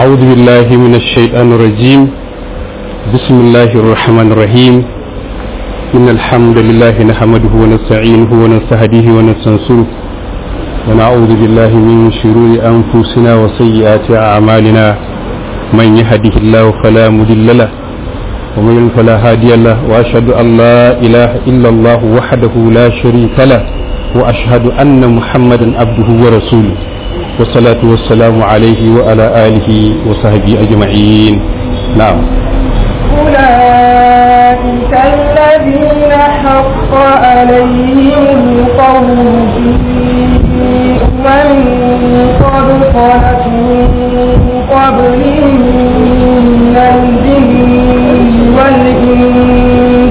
أعوذ بالله من الشيطان الرجيم بسم الله الرحمن الرحيم إن الحمد لله نحمده ونستعينه ونستهديه ونستنصره ونعوذ بالله من شرور أنفسنا وسيئات أعمالنا من يهده الله فلا مضل له ومن يضلل فلا هادي له وأشهد أن لا إله إلا الله وحده لا شريك له وأشهد أن محمدا عبده ورسوله والصلاة والسلام عليه وعلى آله وصحبه أجمعين نعم أولئك الذين حق عليهم القول في أمم قد خلت من قبلهم من الجن والإنس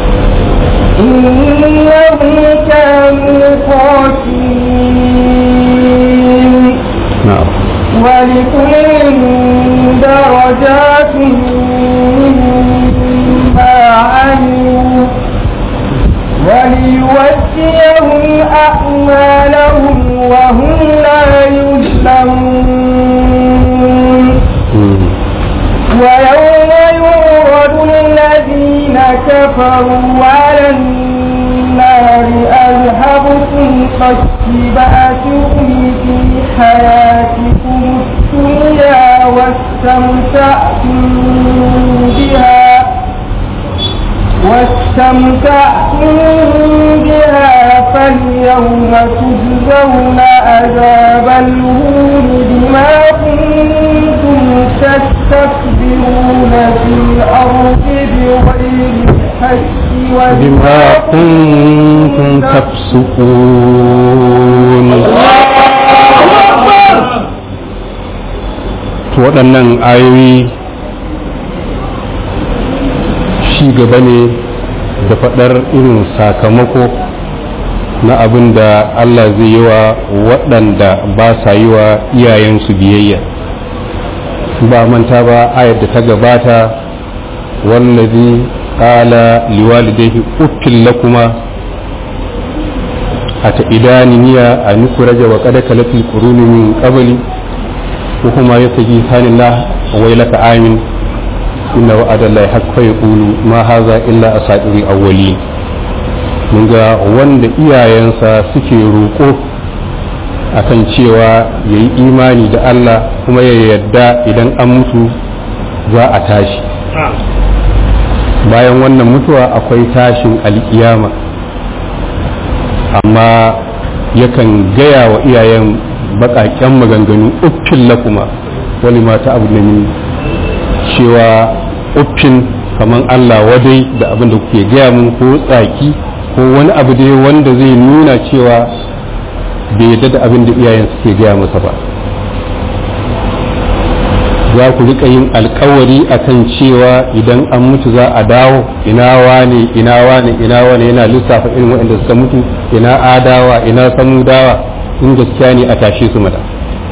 إنهم كانوا خاسرين نعم ولكل درجات مما عملوا وليوفيهم أعمالهم وهم لا يظلمون مم. ويوم يورد الذين كفروا على النار أذهبتم طيباتكم في حياتكم الدنيا واستمتعتم بها واستمتعتم بها فاليوم تجزون عذاب الهون بما كنتم تستكبرون في الأرض بغير الحق بما كنتم تفسقون to waɗannan ayoyi shi gaba ne da faɗar irin sakamako na abin da Allah zai yi wa waɗanda ba sa yi wa iyayensu biyayya ba manta ba ayar da ta gabata wallazi qala liwalidayhi uffil lakuma ata idaniniya an kuraja wa qad kalatil quruni min qabli wa huma yasaji sanillah wa ilaka amin inna wa'ada allahi haqqo yaqulu ma hadha illa asatirul awwalin mun ga wanda iyayensa suke roƙo akan cewa ya yi imani da Allah kuma ya yadda idan an mutu za a tashi bayan wannan mutuwa akwai tashin alkiyama amma yakan gaya wa iyayen baƙaƙen maganganu uffin lakuma wani mata abu da ni cewa uffin kamar Allah wadai da abin da kuke gaya mun ko tsaki ko wani abu dai wanda zai nuna cewa bai yadda da abin da iyayen suke gaya masa ba za ku rika yin alkawari akan cewa idan an mutu za a dawo ina wane ina wane ina wane yana lissafa irin waɗanda suka mutu ina adawa ina samudawa in gaskiya ne a tashe su mata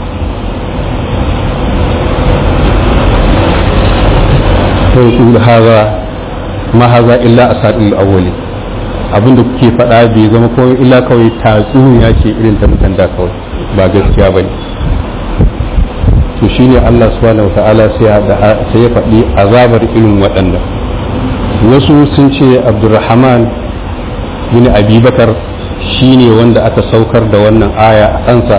sai haza ma haza illa asadul awwali abin da kuke faɗa bai zama kawai illa kawai tatsuniya ce irin ta mutan da kawai ba gaskiya ba ne to shine Allah subhanahu wa ta'ala sai ya faɗi azabar irin waɗannan wasu sun ce abdurrahman bin abubakar shine wanda aka saukar da wannan aya a kansa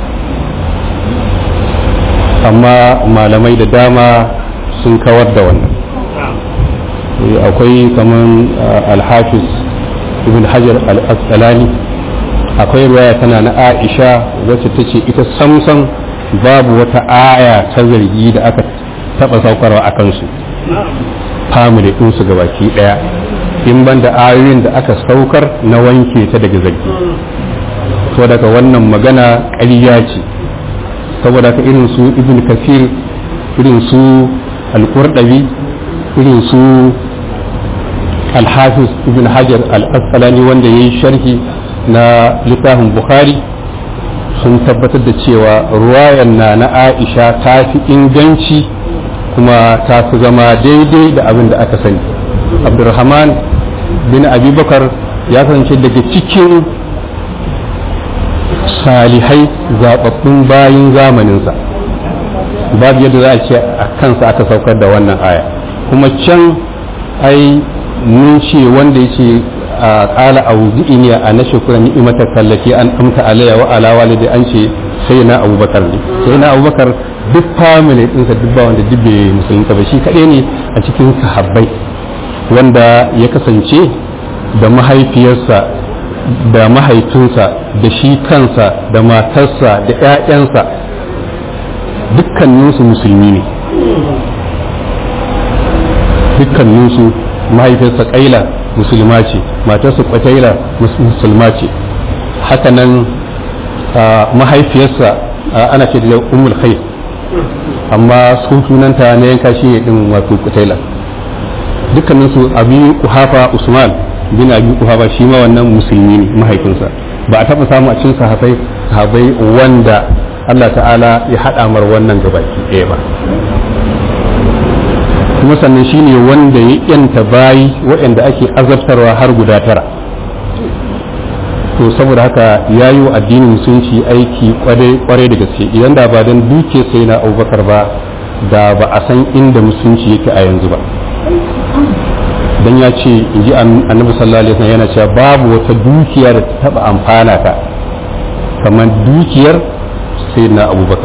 amma malamai da dama sun kawar da wannan akwai kaman alhafiz ibn hajar al-asqalani akwai ruwaya tana na aisha wacce ta ce ita samsam babu wata aya ta zargi da aka taba saukarwa a kansu family ɗinsu ga baki ɗaya in ban da ayoyin da aka saukar na wanke ta daga zargi to daga wannan magana ƙarya ce saboda ka irin su ibn kafir irin su al-qurdabi irin su alhafiz ibn hajar al-asqalani wanda ya yi sharhi na littafin bukhari sun tabbatar da cewa ruwayan na na aisha ta fi inganci kuma ta fi zama daidai da abin da aka sani abdurrahman bin abubakar ya kasance daga cikin salihai zaɓaɓɓun bayin zamaninsa babu yadda za a ce a kansa aka saukar da wannan aya kuma can ai mun ce wanda yake a kala a wuzi'ini a na shukura ni'imata kallaki an amta alayya wa ala walidi an ce sai na abubakar ne sai na abubakar duk family ɗinsa duk ba wanda duk bai musulunta ba shi kaɗai ne a cikin sahabbai wanda ya kasance da mahaifiyarsa da mahaifinsa da shi kansa da matarsa da 'ya'yansa dukkaninsu musulmi ne dukkaninsu mahaifiyarsa kaila musulma ce matarsa kwataila musulma ce hakanan mahaifiyarsa ana ce da umul khair amma sun sunanta na yanka shi ne din wato kwataila dukkaninsu abi kuhafa usman bin abi kuhafa shi ma wannan musulmi ne mahaifinsa ba a taɓa samu a cikin sahabai sahabai wanda Allah ta'ala ya haɗa mar wannan gabaki ɗaya ba kuma sannan shi ne wanda ya yanta bayi waɗanda ake azabtarwa har guda tara to saboda haka ya yi wa addinin musulunci aiki kwarai da gaske idan da ba don duke sai na abubakar ba da ba a san inda musulunci yake a yanzu ba dan ya ce in ji annabi sallallahu alaihi wasallam yana cewa babu wata dukiya da ta taba amfana ta kamar dukiyar sayyidina abubakar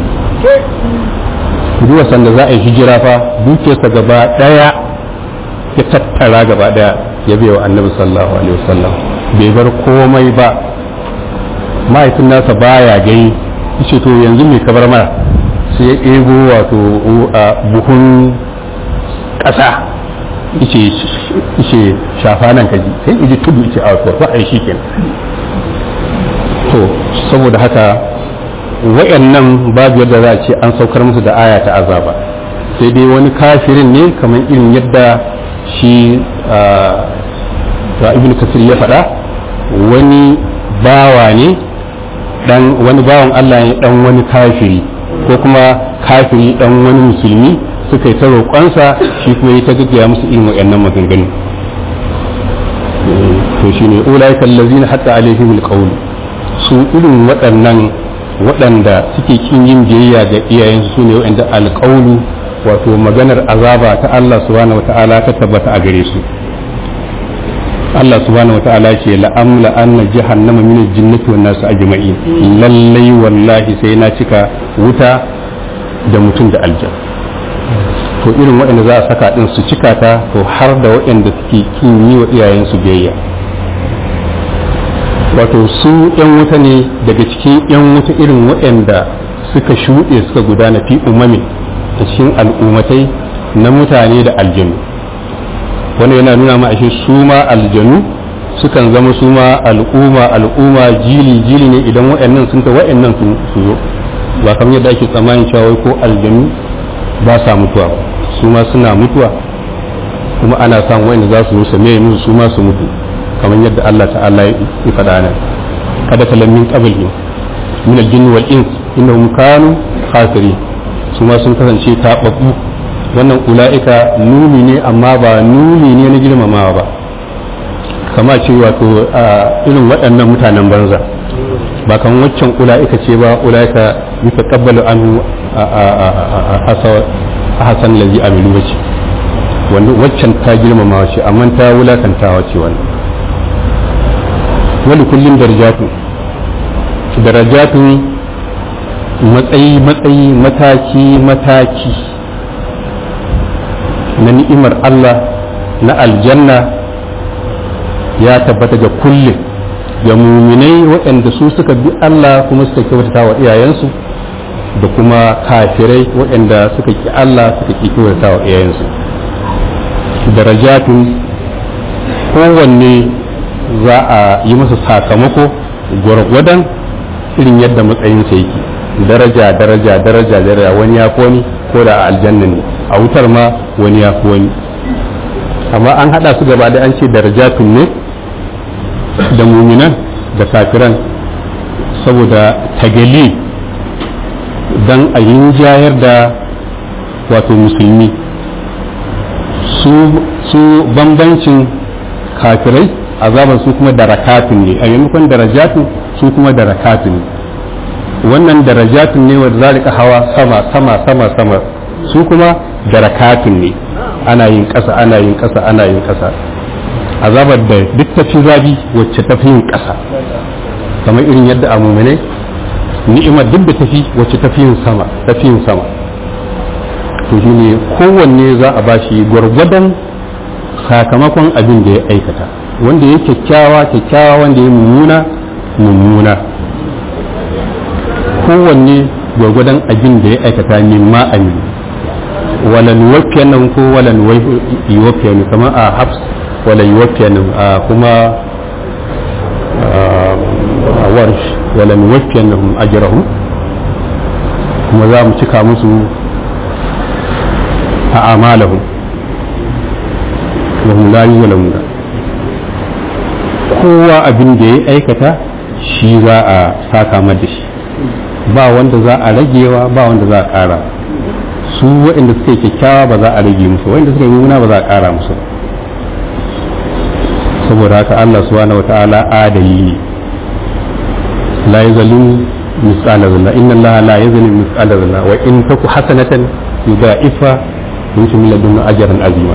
duwa sanda za a yi hijira fa dukiyarsa gaba daya ya tattara gaba daya ya bai wa annabi sallallahu alaihi wasallam bai bar komai ba mahaifin nasa baya gai yace to yanzu mai kabar mara sai ya ɗebo wato buhun ƙasa ice shafa nan kaji sai iji tudu ice a wasu ba a yi shi kenan to saboda haka wayannan babu yadda za a ce an saukar musu da aya ta azaba sai dai wani kafirin ne kamar irin yadda shi da ibn kasir ya faɗa wani bawa ne dan wani bawan Allah ne dan wani kafiri ko kuma kafiri dan wani musulmi suka yi ta roƙonsa shi kuma yi ta gaggaya musu irin waɗannan maganganu to shi ne ulaika allazina hatta alaihim alqawl su irin waɗannan waɗanda suke kin yin biyayya ga iyayensu su ne waɗanda alqawlu wato maganar azaba ta Allah subhanahu wata'ala ta tabbata a gare su Allah subhanahu wata'ala ce la'amla anna jahannama min al-jinnati wan nas ajma'in lallai wallahi sai na cika wuta da mutum da aljanna to irin waɗanda za a saka ɗin su cika ta to har da waɗanda suke kin yi wa iyayensu biyayya wato su ‘yan wuta ne daga cikin ‘yan wuta irin waɗanda suka shuɗe suka gudana fi umami a cikin al'ummatai na mutane da aljanu wanda yana nuna ma ashe su ma aljanu sukan zama su ma al'umma al'umma jili jili ne idan waɗannan sun ta waɗannan su zo ba kamar yadda ake tsammanin cewa ko aljanu ba sa mutuwa su ma suna mutuwa kuma ana samun wanda za su musu mai musu su ma su mutu kamar yadda Allah ta'ala ya faɗa nan kada kalam min qablihim min al-jinn wal ins innahum kanu khasirin su ma sun kasance tababbu wannan ula'ika nuni ne amma ba nuni ne na girmamawa ba kama ce wato irin waɗannan mutanen banza ba kan waccan ula'ika ce ba ula'ika bisa kabbalu anhu a hasan lazi amilu ba ce wanda waccan ta girmamawa ce amma ta wulakantawa ce wannan wani kullum darajatu darajatu matsayi matsayi mataki mataki na ni'imar Allah na aljanna ya tabbata ga kullum ga muminai waɗanda su suka bi Allah kuma suka kyautata wa iyayensu da kuma kafirai waɗanda suka ki Allah suka ki kyautata wa iyayensu darajatun kowanne za a yi masa sakamako gwargwadon irin yadda matsayinsa yake daraja daraja daraja daraja wani ya fi wani ko da a aljanna ne a wutar ma wani ya fi wani amma an haɗa su gaba da an ce darajatun ne da muminan da kafiran saboda tagali don a jayar da wato musulmi su bambancin kafirai azaban su kuma darakatun ne a maimakon darajatun su kuma darakatun ne wannan darajatun ne wa zalika hawa sama sama sama sama su kuma darakatun ne ana yin ƙasa ana yin ƙasa ana yin ƙasa azabar da duk ta fi zabi wacce ta fi yin ƙasa kamar irin yadda a mumune ni'imar duk da tafi wacce ta fi yin sama ta fi yin sama to shi ne kowanne za a bashi gwargwadon sakamakon abin da ya aikata wanda ya kyakkyawa kyakkyawa wanda ya mummuna mummuna kowanne gwargwadon abin da ya aikata mimma amini walan wafiyan nan ko walan wafiyan kamar a hafs walan wafiyan nan kuma a warsh walan wafiyan nan ajrahum kuma za mu cika musu a amalahum wa hum la yuzlamuna kowa abin da ya aikata shi za a saka da shi ba wanda za a ragewa ba wanda za a ƙara su waɗanda suka yi kyakkyawa ba za a rage musu waɗanda suka yi mummuna ba za a ƙara musu saboda haka Allah subhanahu wata'ala adali ne la yazalu misqala dharra inna Allah la yazalu misqala dharra wa in taku hasanatan yudha'ifa yuti min ladunna ajran azima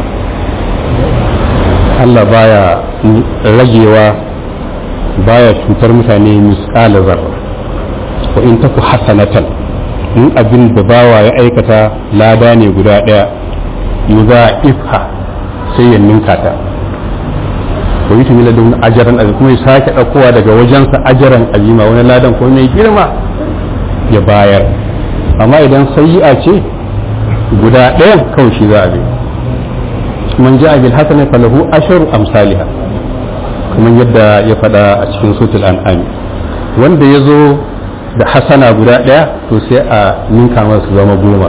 Allah baya ragewa baya cutar mutane misqala dharra wa in taku hasanatan in abin da bawa ya aikata lada ne guda ɗaya yuza ifha sai ya ninka ta wa yi tumila don ajaran azima kuma ya sake ɗaukowa daga wajensa ajaran azima wani ladan ko mai girma ya bayar amma idan sayi'a ce guda ɗayan kawai shi za a bi man ja'a bil hasanati falahu asharu amsalha kamar yadda ya faɗa a cikin sutul an'am wanda ya zo da hasana guda ɗaya to sai a ninka masa zama goma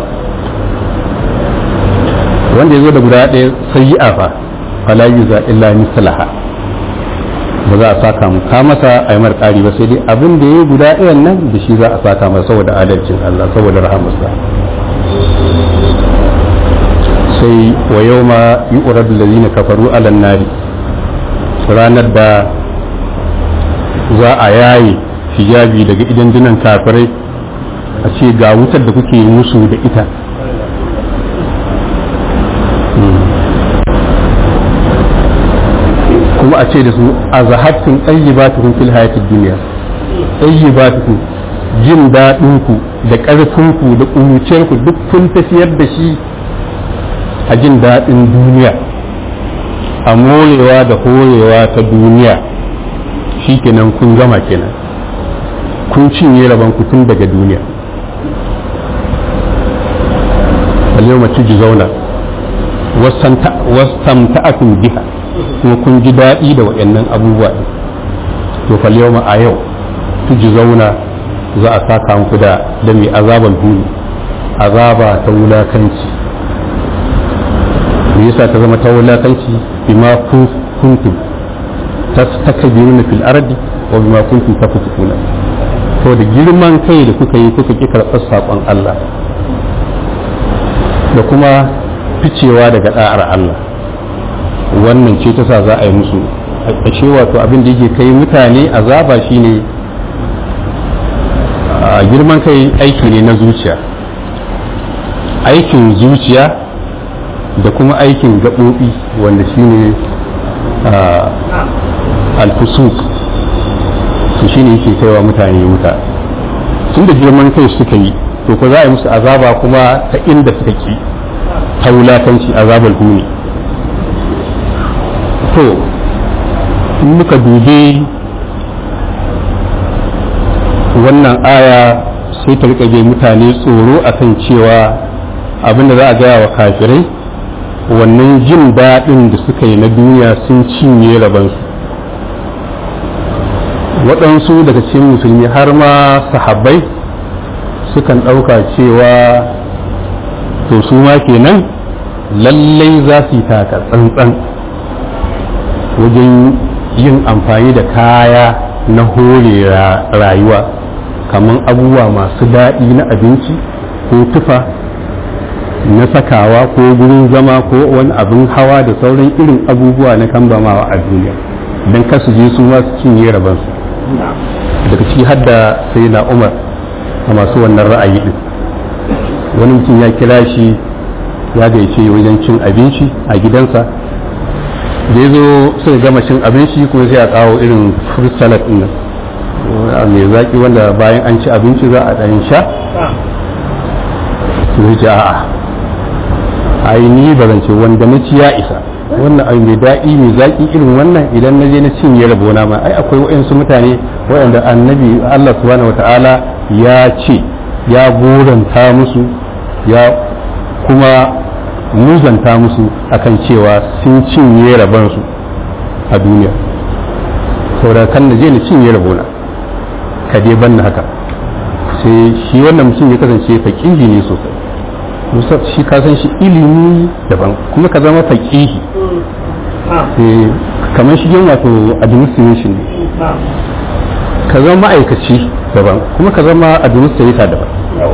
wanda ya zo da guda ɗaya sai yi afa fala yuza illa mislaha ba za a saka mu ka masa a yi ƙari ba sai dai abin da ya yi guda ɗayan nan da shi za a saka masa saboda adalcin Allah saboda rahamarsa sai wa yau ma yi urar da zina kafaru alan nari ranar da za a yaye hijabi daga idan dinan kafirai a ce ga wutar da kuke musu da ita kuma a ce da su a zahabtun ɗayyibatukum fil hayatid duniya ɗayyibatukum jin daɗinku da ƙarfinku da ƙuruciyarku duk kun tafiyar da shi a jin daɗin duniya a morewa da horewa ta duniya shi kenan kun gama kenan kun cinye rabon ku tun daga duniya yau mace ji zauna wastamta'akum biha kuma kun ji daɗi da waɗannan abubuwa to fal yau a yau tuji zauna za a saka muku da da mai azaban duni azaba ta wulakanci me yasa ta zama ta wulakanci bima kuntum tastakbiruna fil ardi wa bima kuntum tafsukuna to da girman kai da kuka yi kuka ki karɓar saƙon Allah da kuma ficewa daga da'ar Allah wannan ce ta sa za a yi musu a ce wato abin da yake kai mutane azaba shine a girman kai aiki ne na zuciya aikin zuciya da kuma aikin gaɓoɓi wanda shine alfusuk su shine yake kaiwa mutane wuta tun da girman kai suka yi to ko za a yi musu azaba kuma ta inda suka ki ta wulakanci azabar huni to in muka dube wannan aya sai ta rika mutane tsoro akan cewa abin da za a gaya wa kafirai wannan jin daɗin da suka yi na duniya sun cinye rabansu waɗansu daga cikin musulmi har ma sahabbai sukan ɗauka cewa to su ma kenan lallai za su yi taka tsantsan wajen yin amfani da kaya na hore rayuwa kamar abubuwa masu daɗi na abinci ko tufa na sakawa ko gurin zama ko wani abin hawa da sauran irin abubuwa na kambamawa a duniya don kasu je su ma su cinye rabansu daga ciki hadda sai na umar a masu wannan ra'ayi din wani mutum ya kira shi ya gaice wajen cin abinci a gidansa da ya zo suka gama cin abinci kuma sai a kawo irin fruit salad din nan mai zaki wanda bayan an ci abinci za a ɗan sha su ce a'a ai ni ba zan ce wanda na ci ya isa wannan abu mai daɗi mai zaki irin wannan idan na je na cinye rabona ma ai akwai waɗansu mutane waɗanda annabi Allah subhanahu wata'ala ya ce ya goranta musu ya kuma muzanta musu akan cewa sun cinye rabansu a duniya saboda kan na je na cinye rabona ka dai banna haka sai shi wannan mutum ya kasance faƙihi ne sosai shi ka san shi ilimi daban kuma ka zama faƙihi kamar shi yin wato administration ne ka zama ma'aikaci daban kuma ka zama administrator daban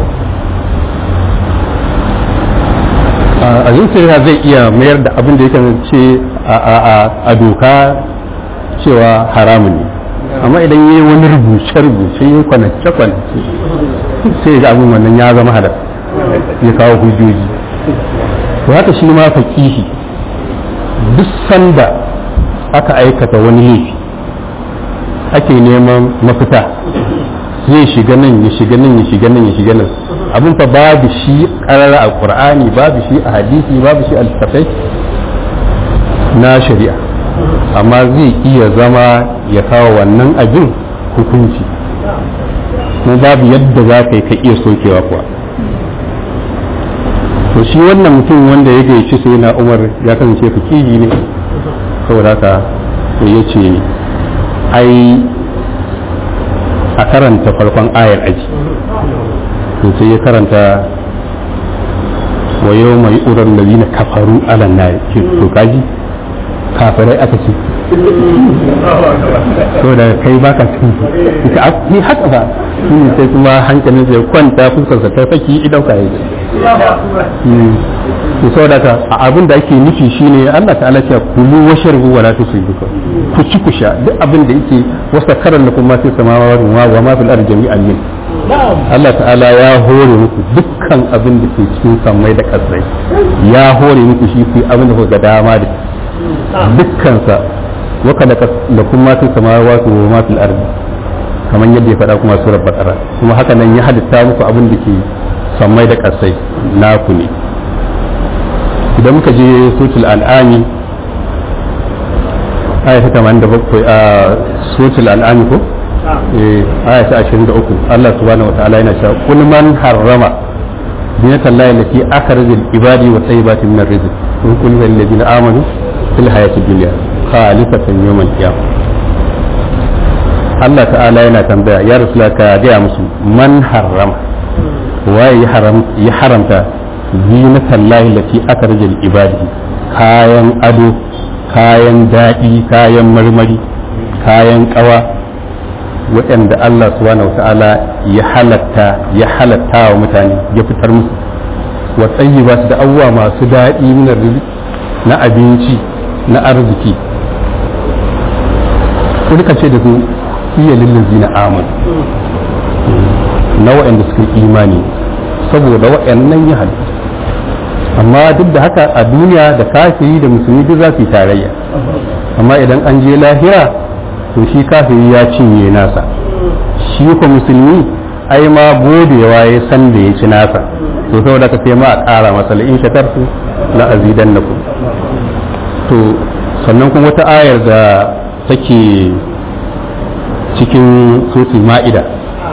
administrator zai iya mayar da abin da yake ce a doka cewa haramun ne amma idan yi wani rubuce-rubuce yi kwanace-kwanace sai ga abin wannan ya zama hadar ya kawo hujjoji to haka shi ma faƙihi duk sanda aka aikata wani laifi ake neman mafita zai shiga nan ya shiga nan ya shiga nan ya shiga nan abin fa babu shi karara a qur'ani babu shi a hadisi babu shi a littafai na shari'a amma zai iya zama ya kawo wannan abin hukunci kuma babu yadda za ka yi ka iya sokewa kuwa to shi wannan mutum wanda ya gaici sai na umar ya kasance fakiri ne saboda haka ya ce ai a karanta farkon ayar aji to sai ya karanta wa yau mai urar da na kafaru alan na to kaji kafirai aka ce to da kai baka cikin ita ni haka ba shi ne sai kuma hankalin sai kwanta fuskarsa ta faki idan ka yi to saboda ka a abin da ake nufi shine Allah ta'ala ce kulu wa sharbu wa la tusrifu ku ci ku sha duk abin da yake wasa karan lakum ma fi samawati wa ma fil ardi jami'an min Allah ta'ala ya hore muku dukkan abin da ke cikin sammai da kasai ya hore muku shi ku abin da kuka ga dama da dukkan sa wa kada lakum ma fi samawati wa ma fil ardi kamar yadda ya faɗa kuma surar bakara kuma haka nan ya halitta muku abin da ke sammai da kasai naku ne idan muka je sotul al'ami aya ta 87 a sotul al'ami ko aya ta 23 Allah subhanahu wa ta'ala yana cewa kul man harrama zinatan lahi allati akhrajal ibadi wa tayyibati min ar-rizq in kul lil ladina amanu fil hayati dunya khalifatan yawm al-qiyamah Allah ta'ala yana tambaya ya rasula ka gaya musu man harrama waye ya haramta zinatan lahi lati akhrajal ibadi kayan ado kayan daɗi kayan marmari kayan ƙawa waɗanda Allah subhanahu wa ta'ala ya halatta ya halatta wa mutane ya fitar musu wa tsayi ba su da abubuwa masu daɗi na abinci na arziki kuka ce da su iya lillazi na aman na waɗanda suka imani saboda waɗannan ya halitta amma duk da haka a duniya da kafiri da musulmi duk za su yi tarayya amma idan an je lahira to shi kafiri ya cinye nasa shi ko musulmi ai ma godewa ya san da ya ci nasa to saboda ka sai ma a ƙara masa in shakartu la azidannakum to sannan kuma wata ayar da take cikin suratul ma'ida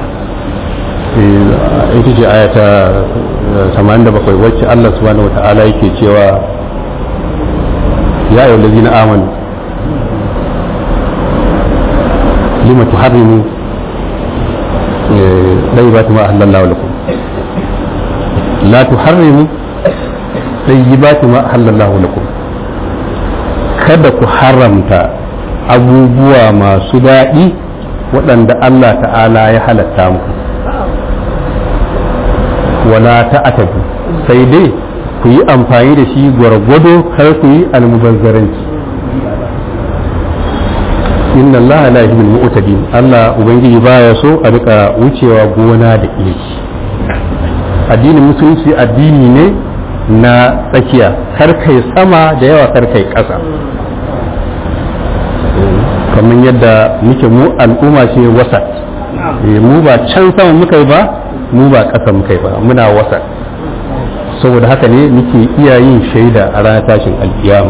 ita ce ayata 87 wacce Allah subhanahu wa ta'ala yake cewa ya ayyuhal ladzina amanu lima tuharrimu tayyibati ma ahallallahu lakum la tuharrimu tayyibati ma ahallallahu lakum kada ku haramta abubuwa masu daɗi waɗanda Allah ta'ala ya halatta muku wala ta'atabu sai dai ku yi amfani da shi gwargwado kar ku yi almubazzaranci inna Allah la yuhibbul mu'tadin Allah ubangiji baya so a rika wucewa gona da iri addinin musulunci addini ne na tsakiya kar kai sama da yawa kar kai ƙasa kamar yadda muke mu al'umma ce wasa mu ba can sama muka yi ba mu ba ƙasa muka yi ba muna wasa saboda haka ne muke iya yin shaida a ranar tashin alkiyama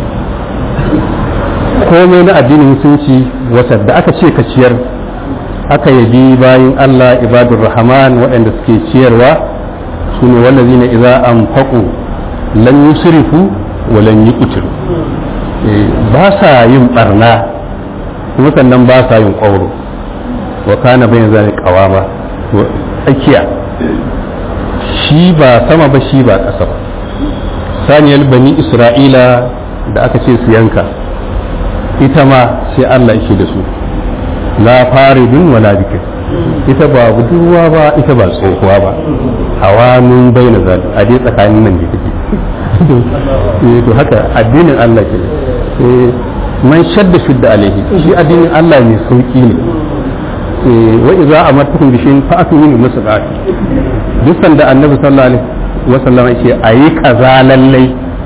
komai na addinin musulunci wasa da aka ce ka ciyar aka yabi bayan Allah ibadur rahman waɗanda suke ciyarwa su ne wallazi na iza an faƙo lan yusrifu wa lan yuqtiru ba sa yin barna kuma sannan ba sa yin ƙwauro wa kana bayan zai ƙawama to tsakiya shi ba sama ba shi ba ƙasa ba saniyar bani isra'ila da aka ce su yanka ita ma sai Allah yake da su la faridun wala bikin ita ba budurwa ba ita ba tsohuwa ba hawanun bai na zaɓi a dai tsakanin nan da take to haka addinin Allah ke man shadda shudda alaihi shi addinin Allah mai sauki ne wa idza amartukum bi shay'in fa atu min masaqati duk sanda annabi sallallahu alaihi wa sallam yake ayi kaza lallai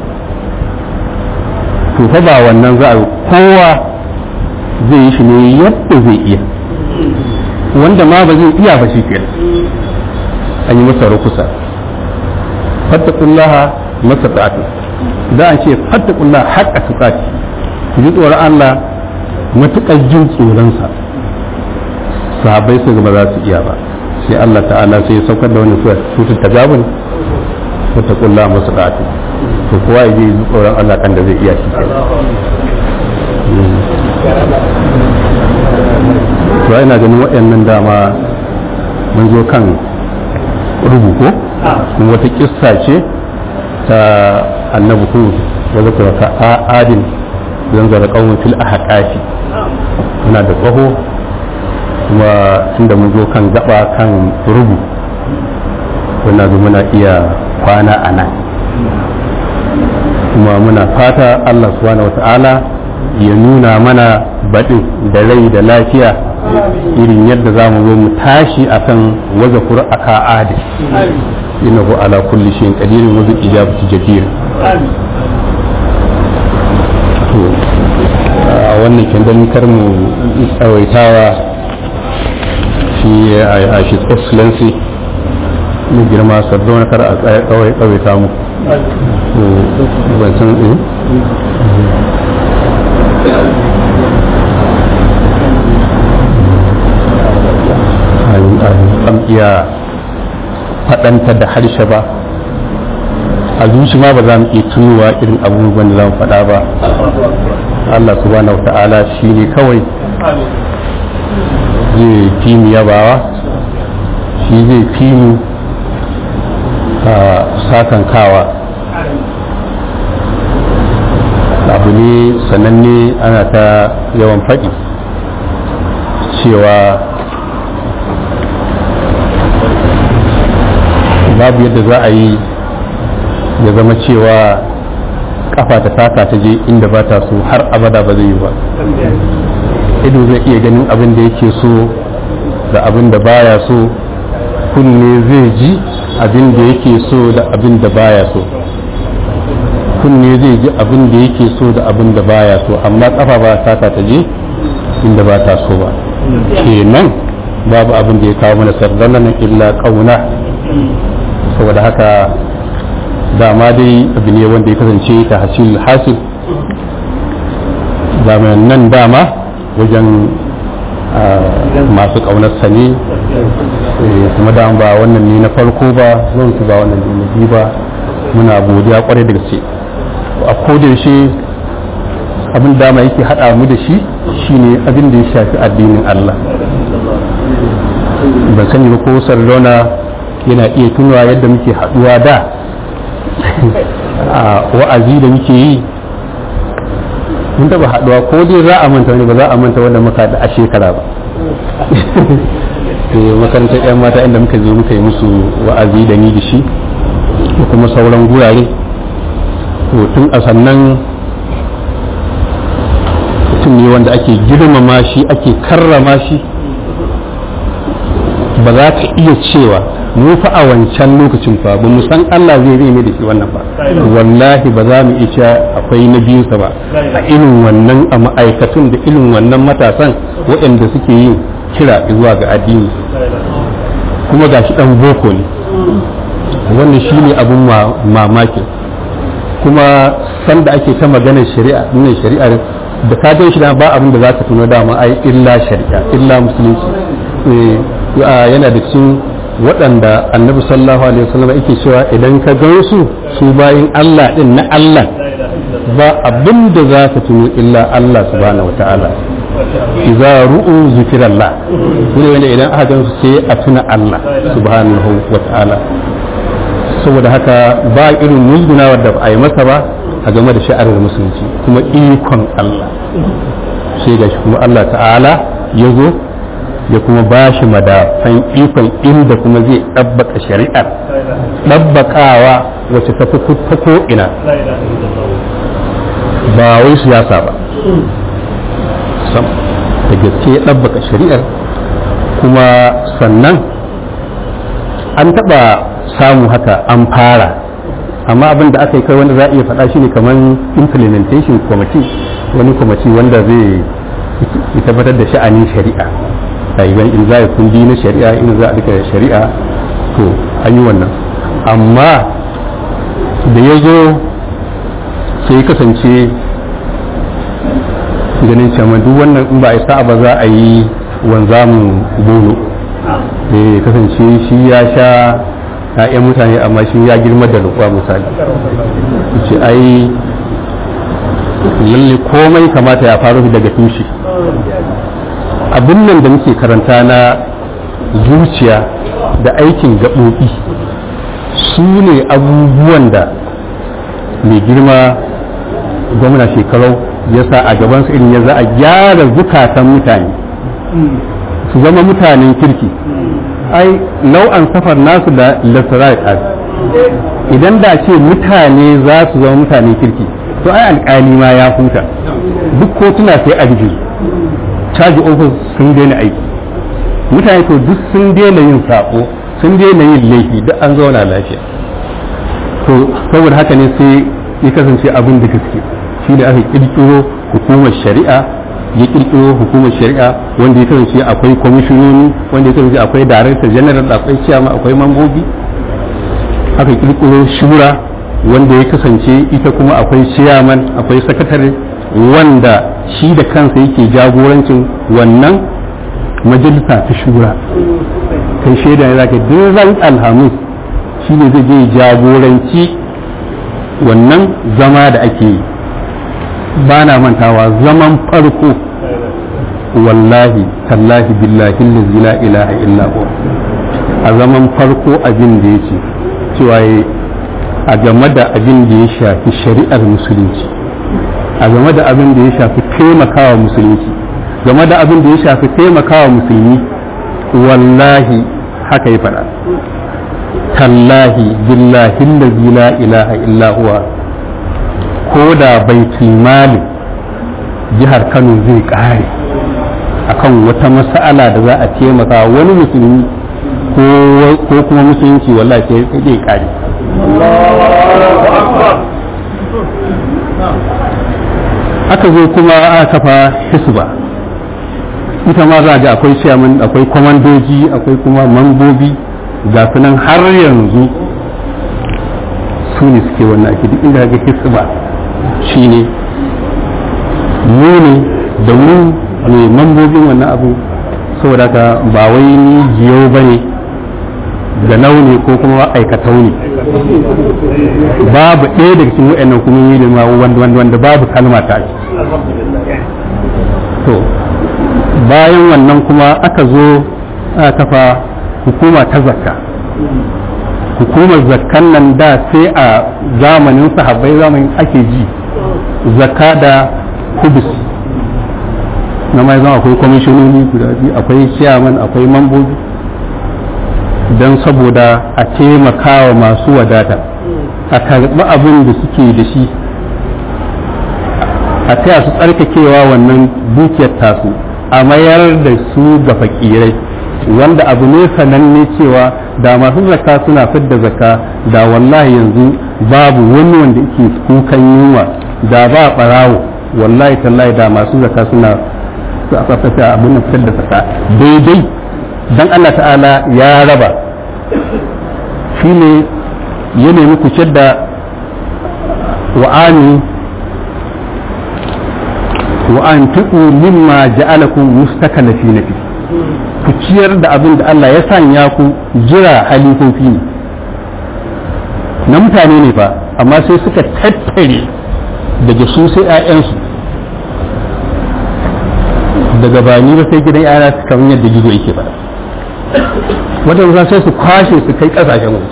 to fa ba wannan za a kowa zai yi shi ne yadda zai iya wanda ma ba zai iya ba shi kenan an yi masa rukusa fattakullaha masa tsati da an ce fattakullaha haƙa tsati ku ji tsoron Allah matuƙar jin tsoronsa sahabbai su ba za su iya ba sai Allah ta'ala sai ya saukar da wani tutun tagabun fattakullaha masa tsati to kowa ya ji tsoron Allah kan da zai iya shi to ina ganin waɗannan dama mun zo kan rubuko kuma wata kissa ce ta annabi hud wa zakara ka adin zan zara qaumin fil ahqafi muna da tsaho kuma tunda mun zo kan gaba kan rubu wannan zo muna iya kwana a nan kuma muna fata Allah subhanahu wata'ala ya nuna mana baɗin da rai da lafiya irin yadda za mu zo mu tashi akan waza aka adin innahu ala kulli shay'in qadirun wa bil ijabati jadir to a wannan kendan kar mu tsawaitawa shi a shi excellency mu girma sardauna kar a tsawaita mu ban san an iya faɗanta da harshe ba a zuci ma ba za mu iya tunowa irin abubuwan da za mu faɗa ba Allah subhanahu ta'ala shi ne kawai zai fi mu yabawa shi zai fi mu sakankawa abu ne sananne ana ta yawan faɗi cewa babu yadda za a yi ya zama cewa kafa ta taka ta je inda ba ta so har abada ba zai yi ba ido zai iya ganin abin da yake so da abin da baya so kunne zai ji abin da yake so da abin da baya so kunne zai ji abin da yake so da abin da baya so amma kafa ba taka ta je inda ba ta so ba kenan babu abin da ya kawo mana sardanan illa kauna saboda haka dama dai abu ne wanda ya kasance ta hasil hasil zamanin nan dama wajen masu ƙaunarsa ne kuma da ba wannan ne na farko ba zan ba wannan ne na biyu ba muna godiya kwarai da gaske a kodayaushe abin dama yake haɗa mu da shi shine abin da ya shafi addinin Allah ban sani ba ko sardona yana iya tunawa yadda muke haɗuwa da a wa'azi da muke yi mun taɓa haɗuwa ko dai za a manta wani ba za a manta wanda muka da a shekara ba makarantar 'yan mata inda muka zo muka yi musu wa'azi da ni da shi da kuma sauran gurare to tun a sannan mutum ne wanda ake girmama shi ake karrama shi ba za ka iya cewa mu fa a wancan lokacin fa ba mu san Allah zai zai ne da shi wannan ba wallahi ba za mu iya cewa akwai na biyunsa ba a irin wannan a ma'aikatun da irin wannan matasan waɗanda suke yin kira zuwa ga addini kuma gashi dan boko ne wannan shine abun mamakin kuma sanda ake ta maganar shari'a nuna shari'a da ka gan shi da ba abin da za ka tuno dama ai illa shari'a illa musulunci yana da cikin waɗanda annabi sallallahu alaihi wasallam yake cewa idan ka gan su su bayin Allah din na Allah ba abin da za ka tuno illa Allah subhanahu wataala idza ru'u zikrallah ne wanda idan aka gan su sai a tuna Allah subhanahu wataala saboda haka ba irin musgunawar da ba a yi masa ba a game da sha'arar musulunci kuma ikon Allah sai ga shi kuma Allah ta'ala ya zo ya kuma ba shi madafan ikon inda kuma zai ɗabbaka shari'ar ɗabbakawa wacce ta fi ta ko'ina ba wai siyasa ba sam da gaske ya ɗabbaka shari'ar kuma sannan an taɓa samu haka an fara amma abin da aka yi kai wanda za a iya faɗa shi ne kamar implementation committee wani kwamiti wanda zai tabbatar da sha'anin shari'a ɗaliban in za a kundi na shari'a in za a rika shari'a to an yi wannan amma da ya zo sai kasance ganin cewa duk wannan in ba a sa'a ba za a yi wanzamin bono da ya kasance shi ya sha ‘ya'yan mutane amma shi ya girma da rukuwa misali ce ai lalle komai kamata ya faru daga tushe abin nan da muke karanta na zuciya da aikin gaɓoɓi su ne abubuwan da mai girma gwamna shekarau ya sa a gabansu irin ya za a gyara zukatan mutane su zama mutanen kirki ai nau'an safar nasu da lasarai idan da ce mutane za su zama mutanen kirki to ai alƙali ma ya huta duk kotuna sai a rufe caji ofis sun daina aiki mutane to duk sun daina yin sako sun daina yin laifi duk an zauna lafiya to saboda haka ne sai ya kasance abin da gaske shi da aka kirkiro hukumar shari'a ya kirkiro hukumar shari'a wanda ya kasance akwai kwamishinoni wanda ya kasance akwai director general akwai ciyama akwai mambobi aka kirkiro shura wanda ya kasance ita kuma akwai ciyaman akwai sakatare wanda shi da kansa yake jagorancin wannan majalisa ta shura kai shaida ne zaka ran alhamis shi ne zai je jagoranci wannan zama da ake yi ba na mantawa zaman farko wallahi tallahi billahi allazi la ilaha illa huwa a zaman farko abin da yake cewa a game da abin da ya shafi shari'ar musulunci a game da abin da ya shafi taimakawa musulunci game da abin da ya shafi taimakawa musulmi wallahi haka ya faɗa tallahi billahi allazi la ilaha illa huwa ko da baitul mali jihar Kano zai kare akan wata mas'ala da za a taimaka wani musulmi ko kuma musulunci wallahi sai zai kare aka zo kuma aka kafa hisba ita ma za a ga akwai chairman akwai kwamandoji akwai kuma mambobi ga sunan har yanzu su ne suke wannan ake duk inda ga hisba shine mu ne da mu ne mambobin wannan abu saboda ka ba wai ni jiyau ba ne da launi ko kuma aikatau ne babu ɗaya daga cikin wa'annan kuma yi da wanda wanda wanda babu kalma ta to bayan wannan kuma aka zo aka kafa hukuma ta zakka hukumar zakkan nan da sai a zamanin sahabbai zamanin ake ji zakka da kubus na mai zama akwai kwamishinoni guda biyu akwai chairman akwai mambobi don saboda a taimakawa masu wadata a karɓi abin da suke da shi a taya su tsarkakewa wannan dukiyar tasu a mayar da su ga fakirai wanda abu ne sananne cewa da masu zakka suna fidda zakka da wallahi yanzu babu wani wanda yake kukan yunwa da ba barawo wallahi tallahi da masu zakka suna su a tsaftace abin nan fitar da zakka daidai dan Allah ta'ala ya raba shine ya nemi ku da wa'ani wa'an tuku mimma ja'alakum mustakalafi fi ku ciyar da abin da Allah ya sanya ku jira halifofi ne na mutane ne fa amma sai suka tattare daga su sai 'ya'yansu daga bani ba sai gidan 'ya'ya su kamar yadda gizo yake ba wadanda sai su kwashe su kai kasashen waje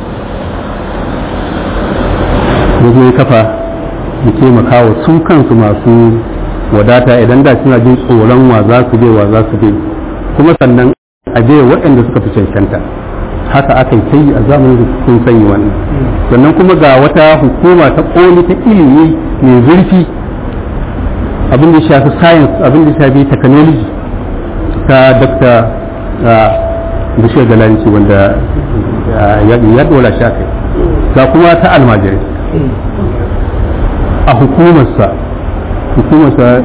ya ya kafa ya taimaka wa su kansu masu wadata idan da suna jin tsoron wa za su bai wa za su bai kuma sannan a bai waɗanda suka fi cancanta haka aka yi a zamanin da sun sanyi wannan sannan kuma ga wata hukuma ta koli ta ilimi mai zurfi abin da shafi science abin da shafi technology ta dr bishiyar galanci wanda ya dora shi kai ga kuma ta almajirai a hukumarsa hukumarsa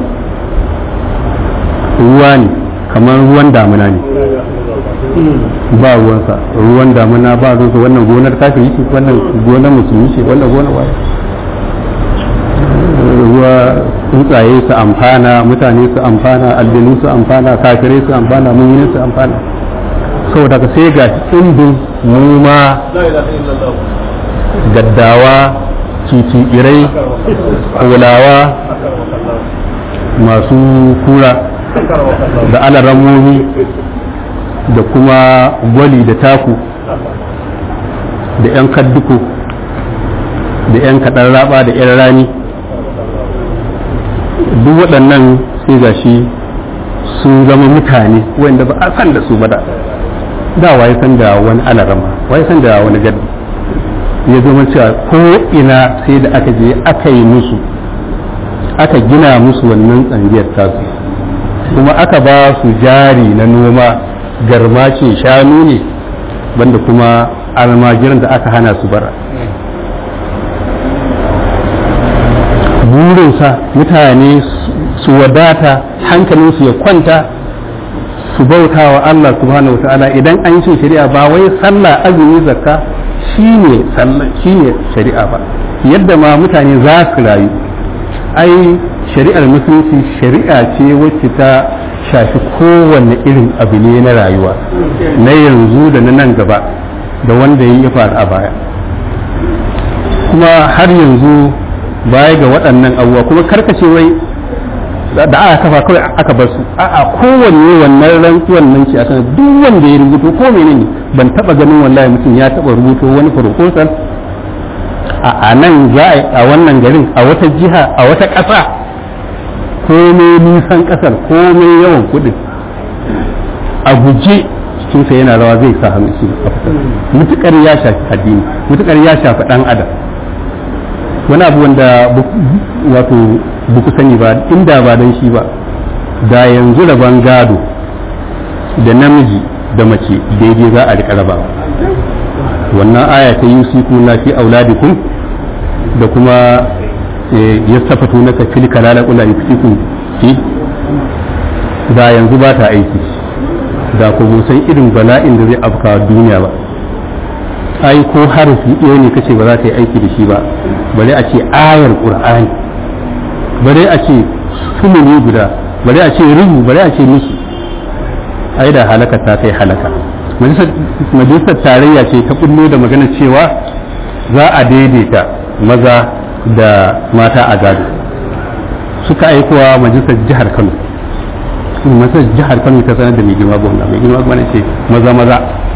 ruwa ne kamar ruwan damuna ne ba ruwansa ruwan damuna ba ruwansa wannan gonar kafin ce wannan gonar musulmi ce wannan gonar waye ruwa tsuntsaye su amfana mutane su amfana aljanu su amfana kafirai su amfana mummuni su amfana saboda ka sai ga tsindin noma gaddawa titirai kulawa masu kura da alarammomi da kuma gwali da taku da 'yan kadduko da 'yan kaɗan raba da 'yan rani duk waɗannan sai ga shi sun zama mutane wanda ba a san da su ba da da waye san da wani alarama waye san da wani gaddi ya zama cewa ko ina sai da aka je aka yi musu aka gina musu wannan tsangiyar tasu kuma aka ba su jari na noma garma ce shanu ne banda kuma almajiran da aka hana su bara burinsa mutane su wadata hankalinsu ya kwanta su bauta wa Allah subhanahu ta'ala idan an yi shari'a ba wai sallah azumi zakka shine sallah shine shari'a ba yadda ma mutane za su rayu ai shari'ar musulunci shari'a ce wacce ta shafi kowanne irin abu ne na rayuwa na yanzu da na nan gaba da wanda ya faru a baya kuma har yanzu baya ga waɗannan abubuwa kuma karkace wai da aka kafa kawai aka bar su a kowanne wannan rantsuwan nan ce a sanar duk wanda ya rubuto ko menene ban taba ganin wallahi mutum ya taba rubuto wani proposal a nan za a wannan garin a wata jiha a wata ƙasa komai nisan ƙasar komai yawan kuɗin a guje cikinsa yana rawa zai sa hannu shi mutukar ya shafi addini mutukar ya shafi ɗan adam wani abu wanda wato buku sani ba inda ba don shi ba da yanzu rabon gado da namiji da mace daidai za a riƙa rabawa wannan aya ta yusiku na fi auladikum da kuma ya safatu na kafil kalala kula yusiku fi da yanzu ba ta aiki da ku san irin bala'in da zai afka duniya ba ai ko harafi ɗaya ne kace ba za ta yi aiki da shi ba bare a ce ayar qur'ani bare a ce sumuni guda bare a ce rubu bare a ce musu ai da halaka ta kai halaka majalisar tarayya ce ta kullo da magana cewa za a daidaita maza da mata a gado suka aikowa majalisar jihar kano majalisar jihar kano ta sanar da mai girma gwamna mai girma gwamna ce maza maza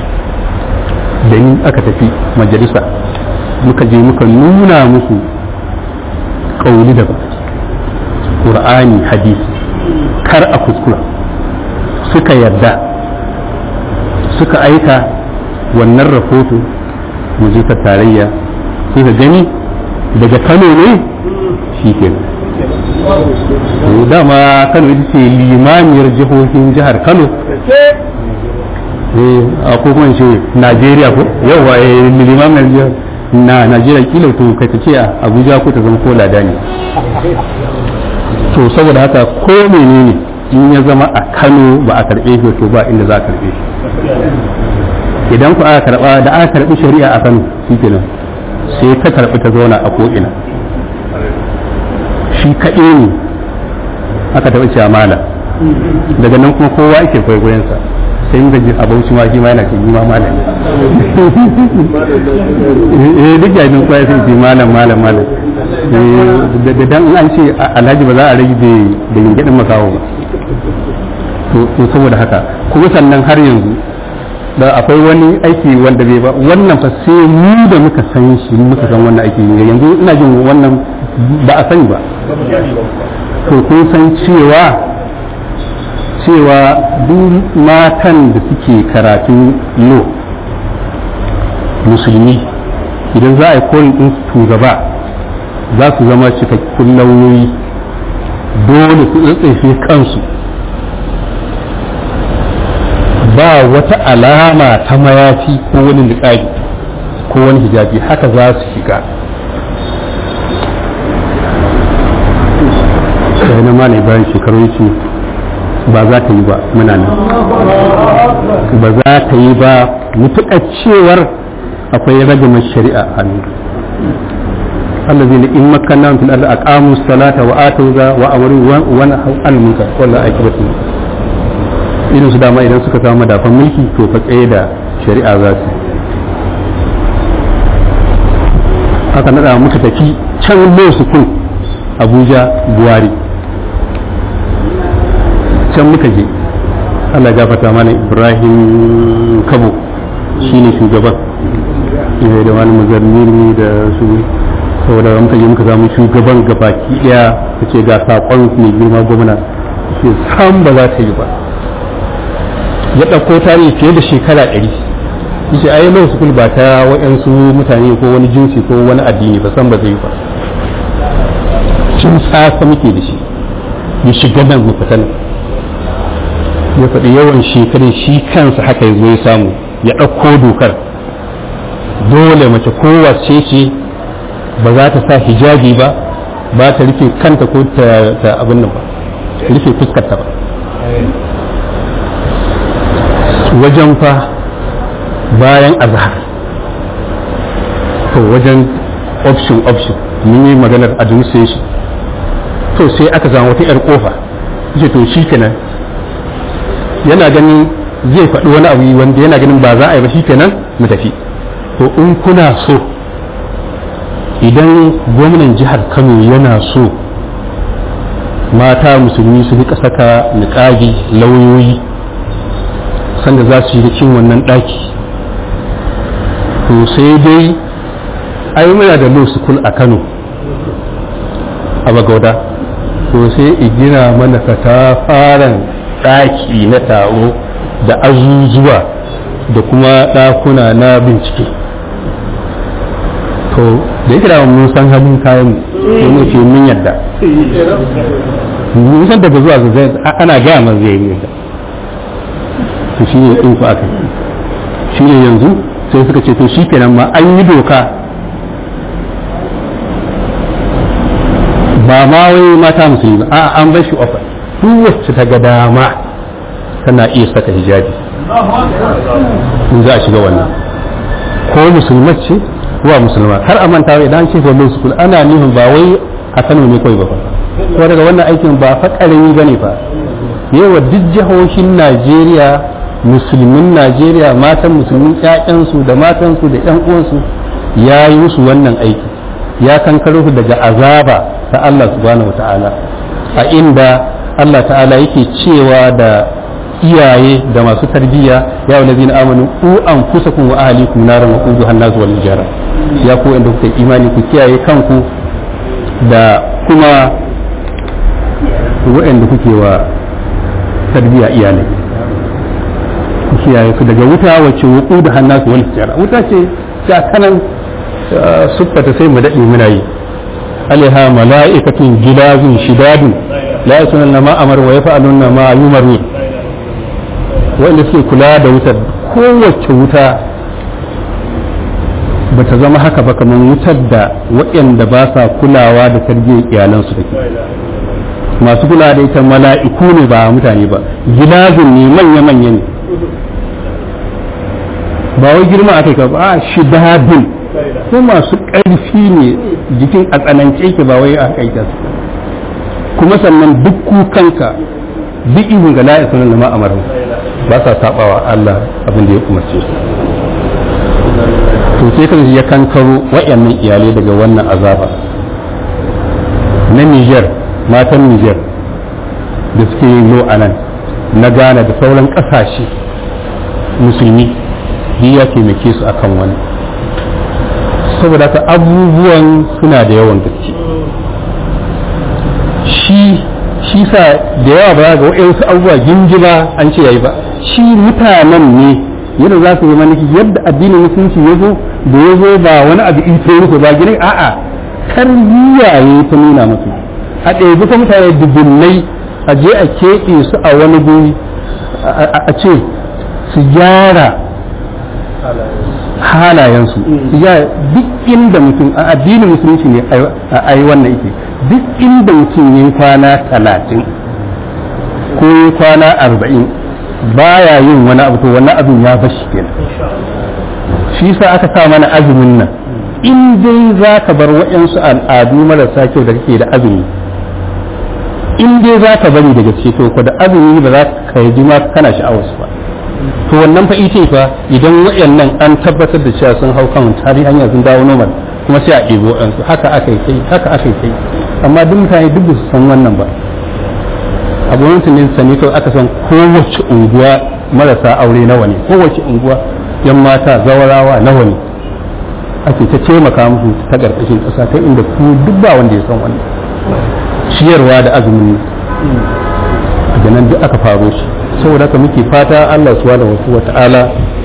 da ni aka tafi majalisa muka je muka nuna musu kauli da ƙur'ani hadisi kar a kuskura suka yarda suka aika wannan rahoto majalisar tarayya suka gani daga kano ne shi ke dama kano ita ce limamiyar jihohin jihar kano a ko kuma ce najeriya ko yawa limamiyar jihar na najeriya kila to kai ta ce a abuja ko ta zama ko lada ne to saboda haka ko menene in ya zama a kano ba a karbe shi to ba inda za a karbe shi idan ku aka karba da aka karbi shari'a a kano shikenan sai ta karbi ta zauna a ko'ina shi kaɗai ne aka taɓa cewa mala daga nan kuma kowa ake kwaikwayonsa sai in gaji a bauchi ma shi ma yana ce ma malam eh duk yayin kowa sai ce malam malam malam da dan an ce alhaji ba za a rage da da gingadin makawo ba to saboda haka kuma sannan har yanzu da akwai wani aiki wanda bai ba wannan fa sai mu da muka san shi muka san wannan aiki yanzu ina jin wannan ba a sani ba to kun san cewa cewa duk matan da suke karatun lo musulmi idan za a yi kolin din su gaba za su zama cikakkun lauyoyi dole su tsatsefe kansu ba wata alama ta mayafi ko wani niƙabi ko wani hijabi haka za su shiga sai na malai bayan shekaru ya ce ba za ta yi ba muna nan ba za ta yi ba mutuƙar cewar akwai ragamar shari'a a hannu الذين إن مكناهم في الأرض أقاموا الصلاة وآتوا وأمروا ونهوا عن المنكر والله عاقبة irin su dama idan suka samu madafan mulki to fa tsaye da shari'a za su haka nada muka tafi can lo sukun abuja buwari can muka je allah gafata mana ibrahim kabo shine shugaban da wani mazarmini da su saboda muka je muka samu shugaban gabaki daya ta ce ga saƙon mai girma gwamna shi sam ba za ta yi ba ya ɗauko tarihi fiye da shekara ɗari yace ai law school ba ta waɗansu mutane ko wani jinsi ko wani addini ba san ba zai ba cin tsasa muke da shi ya shiga nan mu fita nan ya faɗi yawan shekarun shi kansa haka ya zo ya samu ya ɗauko dokar dole mace kowace ce ba za ta sa hijabi ba ba ta rufe kanta ko ta abin nan ba rufe fuskarta ba wajen fa bayan azhar to wajen option option mun yi maganar administration to sai aka samu wata yar kofa ce to shi kenan yana ganin zai faɗi wani abu wanda yana ganin ba za a yi ba shi kenan mu tafi to in kuna so idan gwamnan jihar kano yana so mata musulmi su rika saka niƙagi lauyoyi sanda za su yi cin wannan ɗaki to sai dai ai muna da law school a kano a bagauda to sai igina mana katafaren ɗaki na taro da azuzuwa da kuma ɗakuna na bincike to da yake da mun san halin kayan sai mu ce mun yadda mun san daga zuwa zai ana gaya man zai yi yadda to shi ne in ku aka shi ne yanzu sai suka ce to shi kenan ma an yi doka ba ma wai mata musulmi ba a an bar shi ofa duk wacce ta ga dama tana iya saka hijabi in za a shiga wannan ko musulmat ce wa musulma har a manta idan ce wannan sukul ana nufin ba wai a Kano ne kawai ba fa ko daga wannan aikin ba fa karami bane fa yawa duk jihohin Najeriya musulmin Najeriya matan musulmin ƴaƴansu da matansu da ƴan uwansu ya yi musu wannan aiki ya kankaro su daga azaba ta Allah subhanahu wataala a inda Allah ta'ala yake cewa da iyaye da masu tarbiyya ya wani zina amanu ku an kusa kun wa ahalikum naran wa kudu hannasu wal jara ya ku inda kuka imani ku kiyaye kanku da kuma waɗanda kuke wa tarbiyya iyalai ku kiyaye su daga wuta wacce wa kudu hannasu wal jara wuta ce ta kanan siffata sai mu daɗe muna yi alaiha mala'ikatun gilazun shidadun la yasunna ma amar wa yaf'aluna ma yumaru wanda suke kula da wutar kowace wuta ba ta zama haka ba kamar wutar da waɗanda ba sa kulawa da tarbiyyar iyalansu da ke masu kula da ita mala'iku ne ba mutane ba gilazin ne manya-manya ne ba wai girma aka yi ba a shidadun ko masu ƙarfi ne jikin a tsanance yake ba wai a kai su kuma sannan duk kukanka duk ihun ga la'a sunan da ma'amarin ba sa sabawa Allah abin da ya umarce su to sai kan ya kankaro wayannan iyalai daga wannan azaba na Niger matan Niger da suke yin lo anan na Ghana da sauran kasashe musulmi duk ya taimake su akan wani saboda ka abubuwan suna da yawan gaske shi shi sa da yawa ba ga waɗansu abubuwa gingila an ce yayi ba shi mutanen ne yadda za su yi maniki yadda addinin musulunci ya zo da ya zo ba wani abu ita musu ba gini a'a tarbiyya ya ta nuna musu a ɗaya ta mutane dubunnai a je a keɓe su a wani guri a ce su gyara halayensu su gyara duk inda mutum a addinin musulunci ne a yi wannan ike duk inda mutum yin kwana talatin ko yin kwana arba'in baya yin wani abu to wannan abin ya bashi kenan shi sa aka sa mana azumin nan in dai za ka bar waɗansu al'adu marasa kyau da kake da azumi in dai za ka bari daga ce to ko da azumi ba za ka yi ma kana sha'awarsu ba to wannan fa ita fa idan waɗannan an tabbatar da cewa sun hau kan tari hanya sun dawo normal kuma sai a ɗebo ɗansu haka aka yi kai haka aka yi kai amma duk mutane duk su san wannan ba a gwamnatin ne sani kawai aka san kowace unguwa marasa aure nawa ne kowace unguwa yan mata zawarawa nawa ne ake ta taimaka musu ta ƙarƙashin ƙasa ta inda ku duk ba wanda ya san wannan ciyarwa da azumin daga nan duk aka faro shi saboda haka muke fata Allah subhanahu wa ta'ala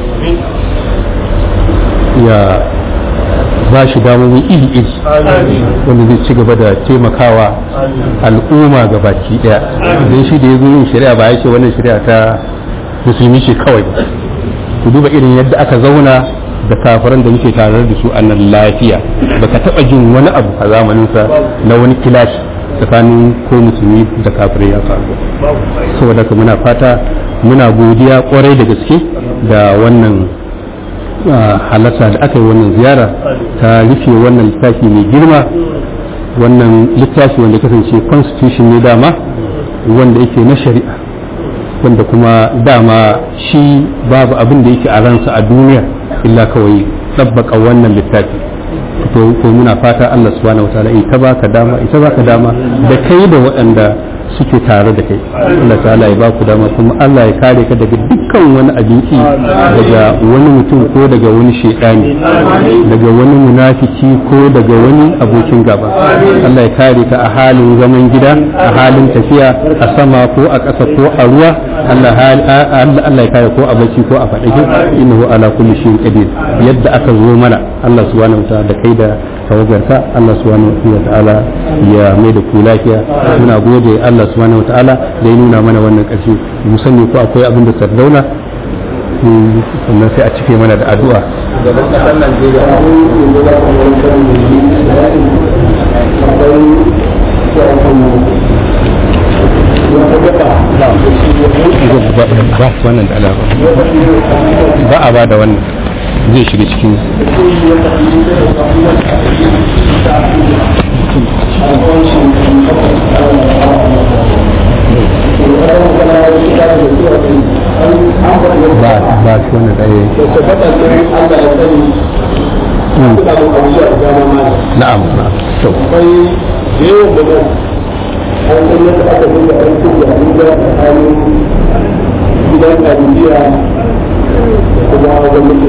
ya ba shi damomi iri-iri wanda zai ci gaba da taimakawa al'umma ga baki daya don shi da ya zo yin shari'a ba ya ce wannan shari'a ta musulmi ce kawai ku duba irin yadda aka zauna da kafiran da muke tare da su a nan lafiya baka taba jin wani abu a zamaninsa na wani kilashi tsakanin ko musulmi da kafirai ya faru saboda ka muna fata muna godiya kwarai da gaske da wannan halatta da aka yi wannan ziyara ta rufe wannan littafi mai girma wannan littafi wanda kasance constitution ne dama wanda yake na shari'a wanda kuma dama shi babu abin da yake a ransa a duniya illa kawai tsabbaka wannan littafi to ko muna fata Allah subhanahu wataala in ta baka dama ita baka dama da kai da waɗanda suke tare da kai Allah ta'ala ya baku dama kuma Allah ya kare ka daga dukkan wani abinci daga wani mutum ko daga wani shedani daga wani munafiki ko daga wani abokin gaba Allah ya kare ka a halin zaman gida a halin tafiya a sama ko a ƙasa ko a ruwa Allah Allah ya kare ko a bacci ko a faɗake innahu ala kulli shay'in qadir yadda aka zo mana Allah subhanahu wataala da kai da tawagarka Allah subhanahu wa ta'ala ya mai da ku lafiya muna gode Allah subhanahu wa ta'ala da ya nuna mana wannan ƙarshe mu sani ko akwai abin da sardauna sannan sai a cike mana da addu'a ba wannan da alaƙa ba a ba da wannan zai shiga cikin ba ba shi wani ɗaya na'am na'am to gidan abubuwa kuma gwamnati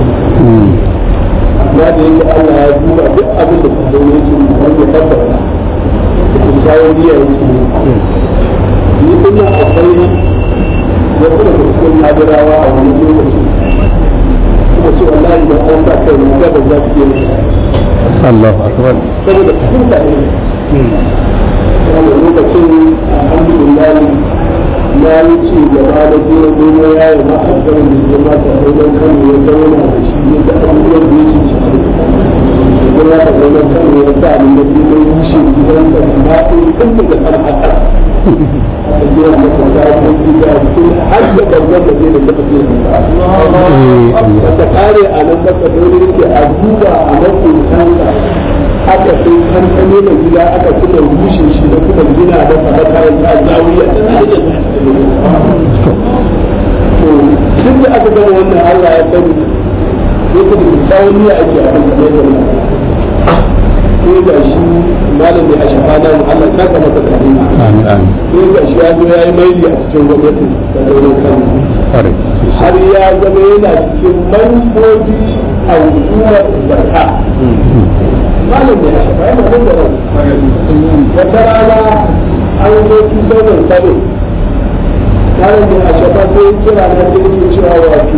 amma da yake Allah ya duba duk abin da kuma yake wanda tabbata da kyawun biya yake ni kuma akwai wasu da cikin nadirawa a wani lokaci kuma ce wallahi da an sa kai na gaba za su yi Allahu akbar saboda fahimta ne wani lokacin alhamdulillah ya yi ci gaba da kuma goma ya yi ma alƙawar da ya mata wajen kano ya zauna da shi ya ga abubuwan da ya ci ci ya mata wajen kano ya sa abin da ya yi rushe gidan da na ɗin kan daga kan haka a jiya masa ta yi gida cikin har da babban da zai da taɓa zai da ta kare a nan masa dole yake a duba a mafi kansa aka sai kankane da gida aka kuma rushe shi da kuma gina da fara kayan ta zawiya da na da to duk da aka gama wannan Allah ya sani yake da tsawoniya ake a kan kamar da sai ga shi malam mai ashafa na Allah ta kama ta kare amin amin sai ga shi ya zo ya yi maili a cikin gwamnati da daular kano kwarai har ya zama yana cikin manufofi a hukumar zakka malam ne a shafa yana nan da ran wata rana an zo tutar sabo malam ne a shafa sai kira na da yake cewa wato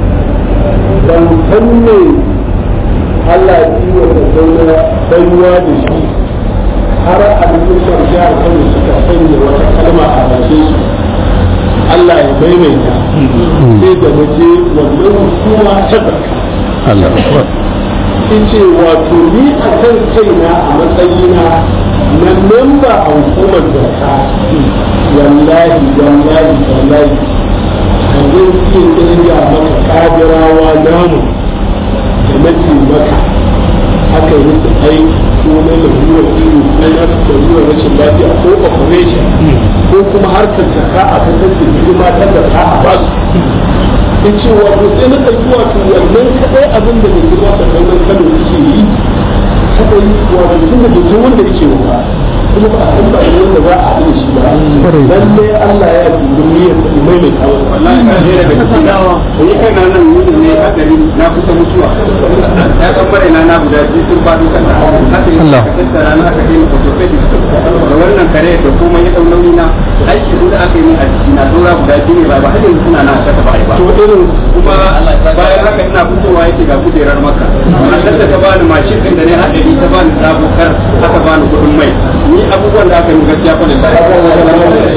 ban san me Allah ya yi wa tattauna baiwa da shi har a cikin jihar Kano suka sanya wata kalma a bakin su Allah ya maimaita sai da waje wannan hukuma ta zakka Allahu akbar in ce wato ni a kan kaina a matsayina na memba a hukumar zakka wallahi wallahi wallahi a zai iya kirga maka kadirawa namu da nake maka aka yi musu aiki ko na lalurar iri ko na lalurar rashin lafiya ko operation ko kuma harkar zakka a kasar da hidima ta zakka a basu in ce wato sai na ɗauki wato wannan kaɗai abin da mai girma da kaunar kano yake yi kaɗai wato tun da bai wanda yake wa kuma ba a san ba ne wanda za a haɗu da shi ba lalle Allah ya dubi niyyar da mai mai kawo wallahi na je daga cikin dawa to yi kai na nan mutum ne hadari na kusa mutuwa ya san bare na na guda biyu sun faɗo kan da haka yi Allah. ka tattara na aka kai mu orthopedic da wannan kare da kuma ya dau nauyi na aiki da aka yi min a jiki na dora guda biyu ne ba ba har yanzu suna na aka ba ba to irin kuma bayan haka ina fitowa yake ga kujerar maka matar da ta bani mashin din da ne hadari ta bani sabo kar aka bani kuɗin mai ni abubuwan da aka yi gaskiya fa da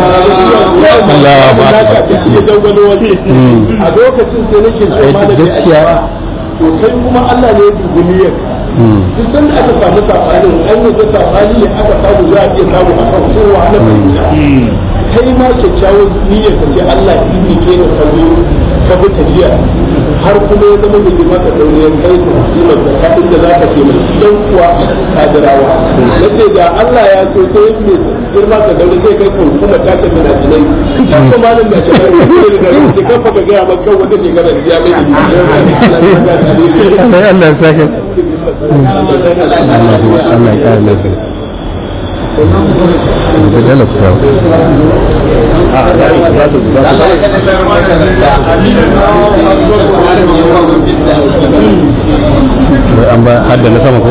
Allahu akbar. ya dangwalo waje Mm. a lokacin sai nake so Eh, ma da gaskiya. to kai kuma Allah ne ya dubi niyyar Mm. duk sanda aka samu sabanin an yi sabani ne aka samu za a iya samu a kan kowa na fahimta kai ma kyakkyawar niyyar ka ce Allah ya yi ke da kallo ka bi tafiya har kuma ya zama mai maka dauriyar kai ka kimar da ka inda za ka taimaki dan kuwa kadirawa na ce da Allah ya so sai mai girma ka daure sai kai kan kuma ta ce mina jinai kan kuma malam da shekaru ne da rubuce kan fa ka gaya maka wata shekara da ya mai Sai Allah ya sake Allah Allah ya kare lafiya da dalilin ku wai an ba hadda na sama ko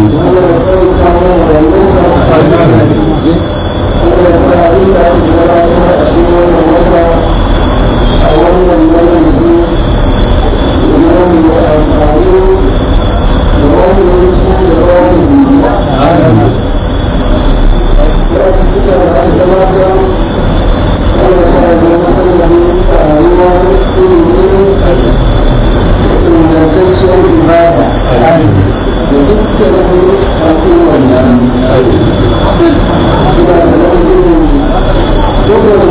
Amin.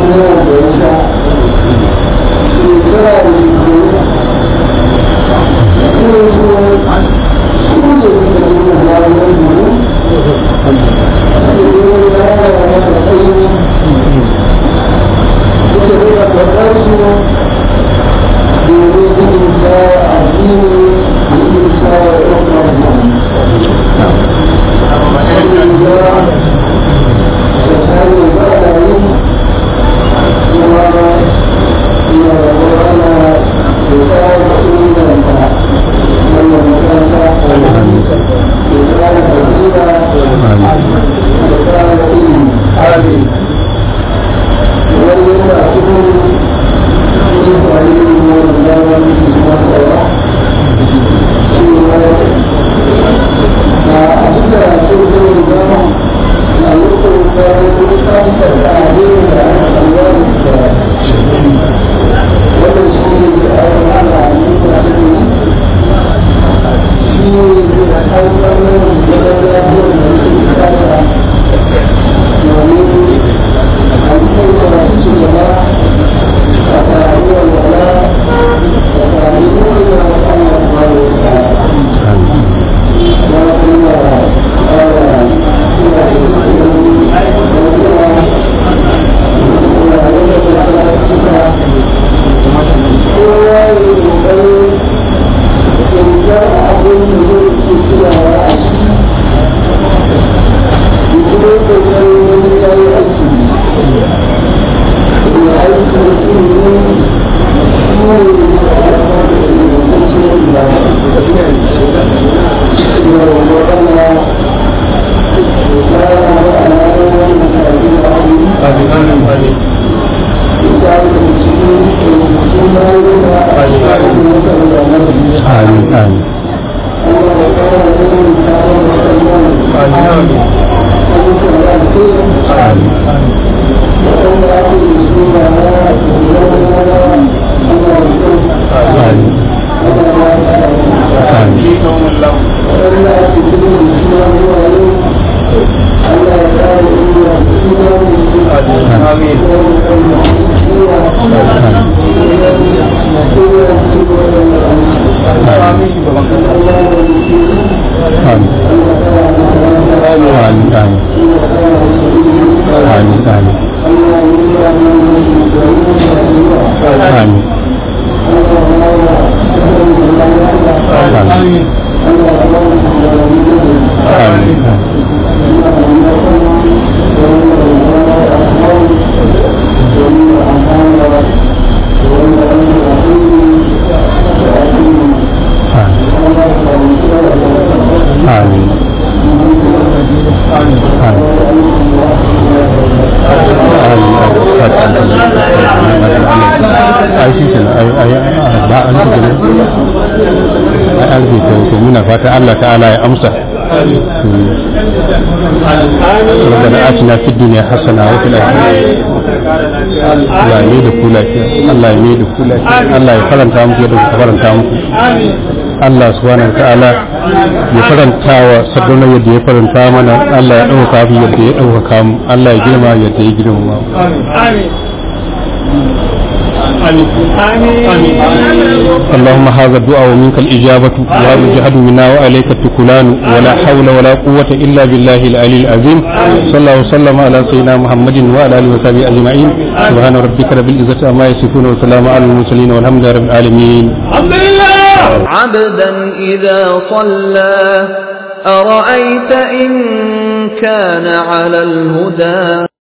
amin amin amin amin amin amin amin amin amin amin amin amin amin ai shi ke ai ai ba an ci gane ai an ce to muna fata Allah ta'ala ya amsa ربنا آتنا في الدنيا حسنة وفي الآخرة Allah ya da ku lafiya Allah ya da ku lafiya Allah ya faranta muku yadda ku faranta muku Allah subhanahu wa ta'ala ya faranta wa sabbin yadda ya faranta mana Allah ya ɗauka fi yadda ya ɗaukaka mu Allah ya girma yadda ya girma mu اللهم هذا الدعاء ومنك الإجابة وهذا الجهد منا وعليك التكلان ولا حول ولا قوة إلا بالله العلي العظيم صلى الله وسلم على سيدنا محمد وعلى آله وصحبه أجمعين سبحان ربك رب العزة عما يصفون وسلام على المرسلين والحمد لله رب العالمين عبدا إذا صلى أرأيت إن كان على الهدى